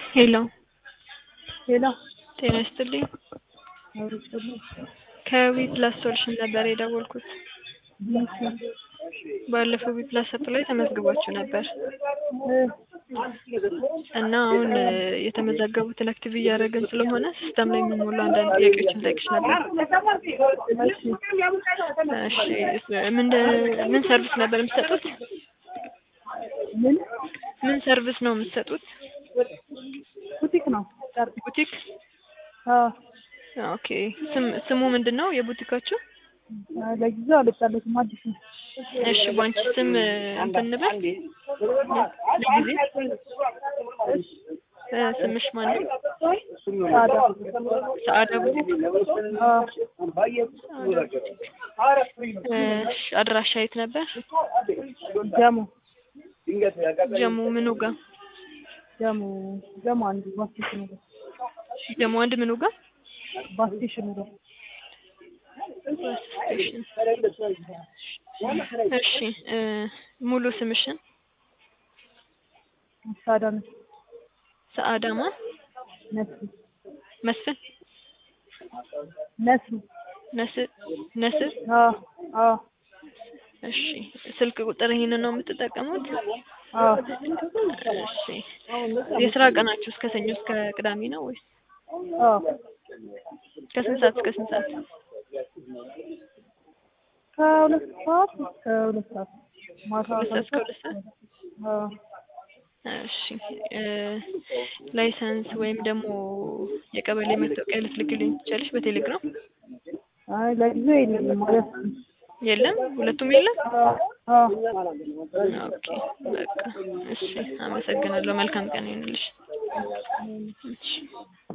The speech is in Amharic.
ሄሎ ሄሎ ጤና ይስጥልኝ። ከዊፕላስ ሶሉሽን ነበር የደወልኩት። ባለፈው ዊፕላስ አፕ ላይ ተመዝግባችሁ ነበር እና አሁን የተመዘገቡትን አክቲቭ እያደረግን ስለሆነ ሲስተም ላይ የሚሞሉ አንዳንድ ጥያቄዎችን ጠይቅሽ ነበር። እሺ ምን ምን ሰርቪስ ነበር የምትሰጡት? ምን ምን ሰርቪስ ነው የምትሰጡት? ቡቲክ ነው? ጨርቅ ቡቲክ? አዎ። ኦኬ ስም ስሙ ምንድን ነው የቡቲካችሁ? ለጊዜው አልወጣለትም አዲስ ነው። እሺ ባንቺ ስም እንትን እንበል ለጊዜ እ ስምሽ ማን ነው? ሳዳ ሰአዳ ቡቲክ። አዎ። እሺ አድራሻ የት ነበር? ጀሞ ጀሙ ምኑ ጋር? ጀሞ ጀሞ አንድ ባስ ስቴሽኑ ጋር ጀሙ አንድ ምኑ ጋር? ባስ ስቴሽኑ ጋር ባስ ስቴሽን። እሺ እ ሙሉ ስምሽን? ሳዳ ነው ሰአዳ ማን? ነስሩ መስፍን ነስሩ ነስር ነስር አዎ አዎ እሺ ስልክ ቁጥር ይሄንን ነው የምትጠቀሙት? አዎ እሺ የስራ ቀናችሁ እስከ ሰኞ እስከ ቅዳሜ ነው ወይስ አዎ ከስንት ሰዓት እስከ ስንት ሰዓት? ከሁለት ሰዓት እስከ ሁለት ሰዓት ማታ ሁለት ሰዓት እስከ ሁለት ሰዓት? አዎ እሺ እ ላይሰንስ ወይም ደግሞ የቀበሌ መታወቂያ ልትልክልኝ ትችያለሽ በቴሌግራም? አይ ለጊዜው የለም ማለት የለም ሁለቱም የለም? አዎ ኦኬ በቃ እሺ አመሰግናለሁ። መልካም ቀን ይሁንልሽ። እሺ